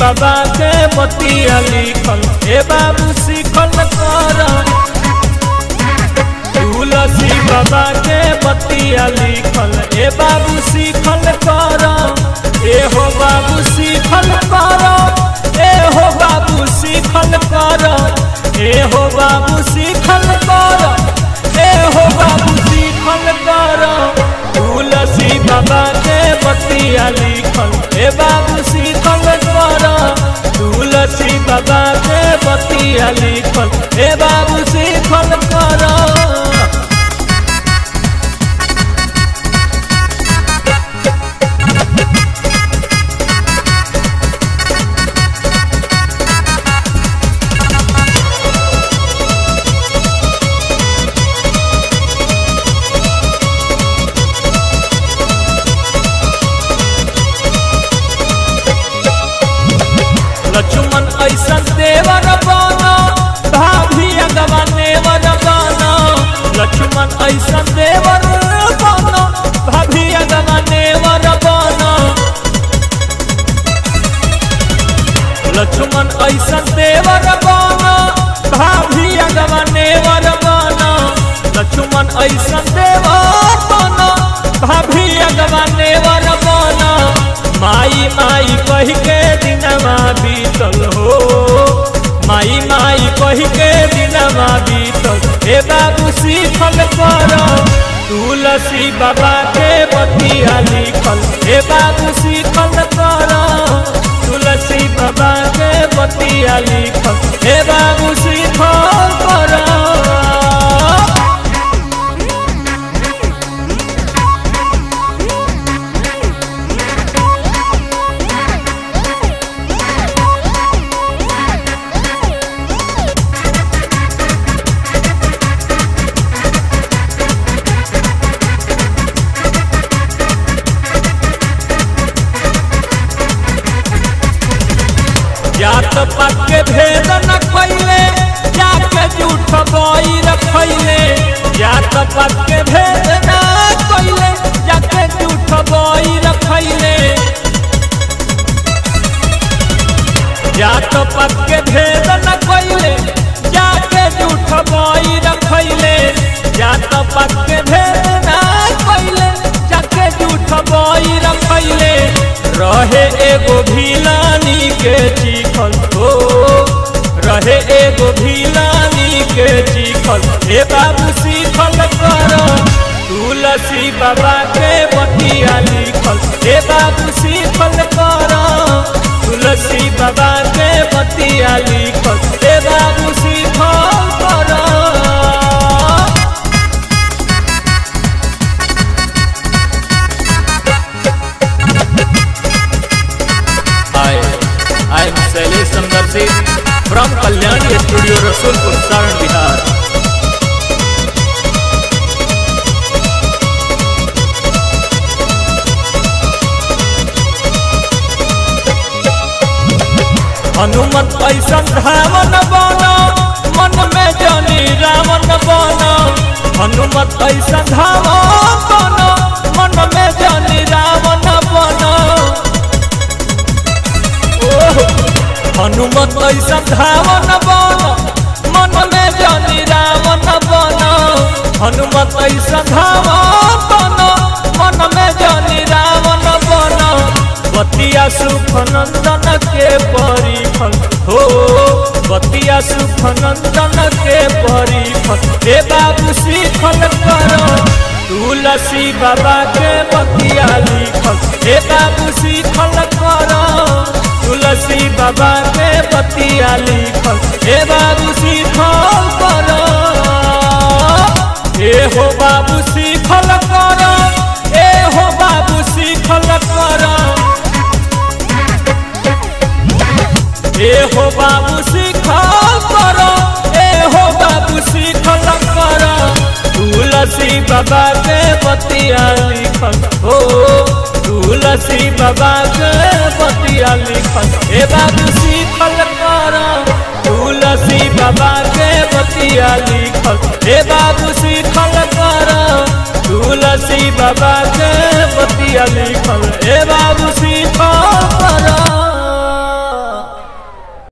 बाबा के बतिया लिखल ए बाबू सीखल कर तुलसी बाबा के बतिया लिखल ए बाबू सीखल कर ए हो बाबू सीखल कर ए हो बाबू सीखल कर ए हो बाबू सीखल कर ए हो बाबू सीखल कर तुलसी बाबा के बतिया लिखल ए बाबू सीखल कर तुलसी बाबा के बतिया लिखल ए बाबू सीखल कर लक्ष्मण ऐसा देवर बना भाभी अगवा नेवर बना लक्ष्मण ऐसा देवर बना भाभी अगवा नेवर बना लक्ष्मण ऐसा देवर बना भाभी अगवा नेवर बना लक्ष्मण ऐसा देवर बना भाभी अगवा नेवर बना माई माई कह के दिनमा बीतल हो माई माई कह के दिनमा बीतल हे बाबू सीखल कर तुलसी बाबा के बतिया लिखल हे बाबू सीखल कर तुलसी बाबा के बतिया लिखल हे बाबू सीखल कर जात पात के भेद न खैले जाके झूठ बोई रखैले जात पात के भेद न खैले जाके झूठ बोई रखैले जात पात के भेद न खैले जाके झूठ बोई रखैले जात पात के भेद न खैले जाके झूठ बोई रखैले रहे एगो भिलानी के चिखल हो रहे एगो भिलानी के चिखल हे बाबू सीखल कर तुलसी बाबा के बतिया लिखल हे बाबू सीखल कर तुलसी बाबा के बतिया लिखल हे बाबू सीखल कर Hi, I am Shailesh Samdarshi from Kalyani Studio, Rasulpur, Saran, Bihar. Hanumat ऐसा धावन बना मन में जानी रावण बना हनुमत ऐसा धावन बना मन में जानी रावण बना हनुमत ऐसा धावन बन मन में जानी रावण बन हनुमत ऐसा धावन बन मन में जानी रावण बन बतिया सुख नंदन के परिफल हो बतिया सुख नंदन के परिफल हे बाबू सीखल कर तुलसी बाबा के बतिया लिखल हे बाबू सीखल कर तुलसी बाबा के बतिया लिखल हे बाबू सीखल कर ए हो बाबू सीखल कर ए हो बाबू सीखल कर ए हो बाबू सीखल कर ए हो बाबू सीखल कर तुलसी बाबा के बतिया लिखल हो तुलसी बाबा के बतिया लिखल हे बाबू सीखल कर तुलसी बाबा के बतिया लिखल हे बाबू सीखल कर तुलसी बाबा के बतिया लिखल हे बाबू सीखल